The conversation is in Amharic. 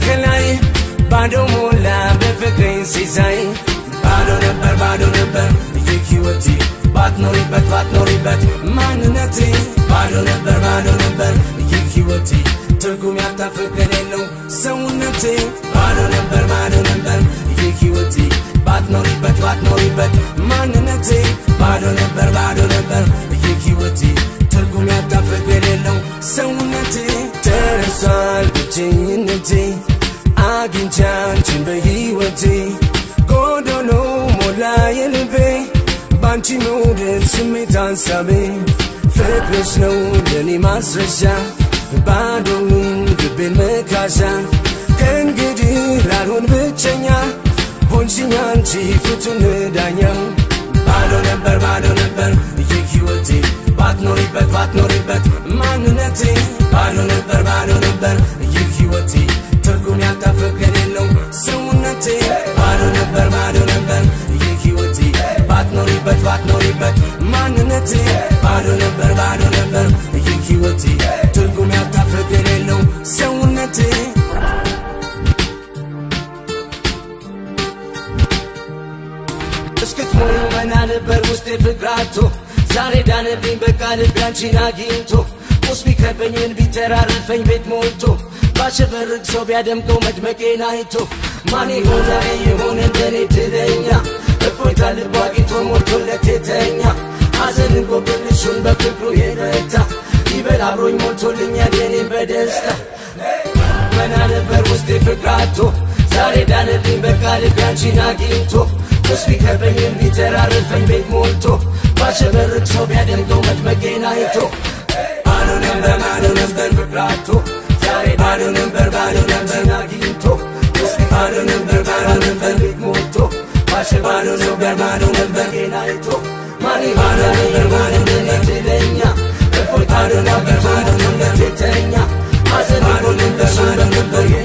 ከላይ ባዶ ሞላ በፍቅሬን ሲሳይ ባዶ ነበር ባዶ ነበር ይህ ሕይወቴ ባትኖሪበት ባትኖሪበት ማንነቴ ባዶ ነበር ባዶ ነበር ይህ ሕይወቴ ትርጉም ያጣ ፍቅር የለው ሰውነቴ ባዶ ነበር ባዶ ነበር ይህ ሕይወቴ ባትኖሪበት ባትኖሪበት ማንነቴ ባዶ ነበር ባዶ ነበር ይህ ሕይወቴ ትርጉም ያጣ ፍቅር የለው ሰውነቴ ተረሷል ብቸኝነቴ አግኝቼ አንቺን በሕይወቴ ጎዶሎ ሞላ የልቤ ባንቺ መውደድ ስሜት ሐሳቤ ፍቅርሽ ነው ለኔ ማስረሻ ባዶውን ልቤን መካሻ ከእንግዲህ ላልሆን ብቸኛ ሆንሽኝ አንቺ ፍቱን ዳኛ ባዶ ነበር ባዶ ነበር ይህ ሕይወቴ ባትኖሪበት ባትኖሪበት ማንነቴ ባዶ ነበር ባዶ ነበር ይህ ሕይወቴ ትርጉም ያጣ ፍቅር የለው ሰውነቴ ባዶ ነበር ባዶ ነበር ይህ ሕይወቴ ባትኖሪበት ባትኖሪበት ማንነቴ ባዶ ነበር ባዶ ነበር ይህ ሕይወቴ ትርጉም ያጣ ፍቅር የለው ሰውነቴ እስክትሞዩ መና ነበር ውስጤ ፍቅራቶ ዛሬ ዳነብኝ በቃ ልቤ አንቺን አግኝቶ ቁስ ቢከበኝን ቢተራረፈኝ ቤት ሞልቶ ባሸበርቅ ሰው ቢያደምቀው መድመቄን አይቶ ማን የሆነ የሆነ እንደኔ ትለኛ እፎይታ ልቡ አግኝቶ ሞልቶለት የተኛ ሐዘንን ጎብልሹን በፍቅሩ የረታ ይበል አብሮኝ ሞልቶልኛል የኔን በደስታ መና ነበር ውስጤ ፍቅራቶ ዛሬ ዳነብኝ በቃ ልቤ አንቺን አግኝቶ ቁስ ቢከበኝን ቢተራረፈኝ ቤት ሞልቶ ባሸበርቅ ሰው ቢያደምቀው መድመቄን አይቶ ባዶ ነበር ባዶ ነበር ፍቅራቶ ዛሬ ባዶ ነበር ባዶ ነበር አግኝቶ ቁስ ባዶ ነበር ባዶ ነበር ቤት ሞልቶ ባሸ ባዶ ነበር ባዶ ነበር ጌን አይቶ ማን ባዶ ነበር ባዶ ነበር ትለኛ እፎይ ባዶ ነበር ባዶ ነበር ቤተኛ ሐዘን ባዶ ነበር ባዶ ነበር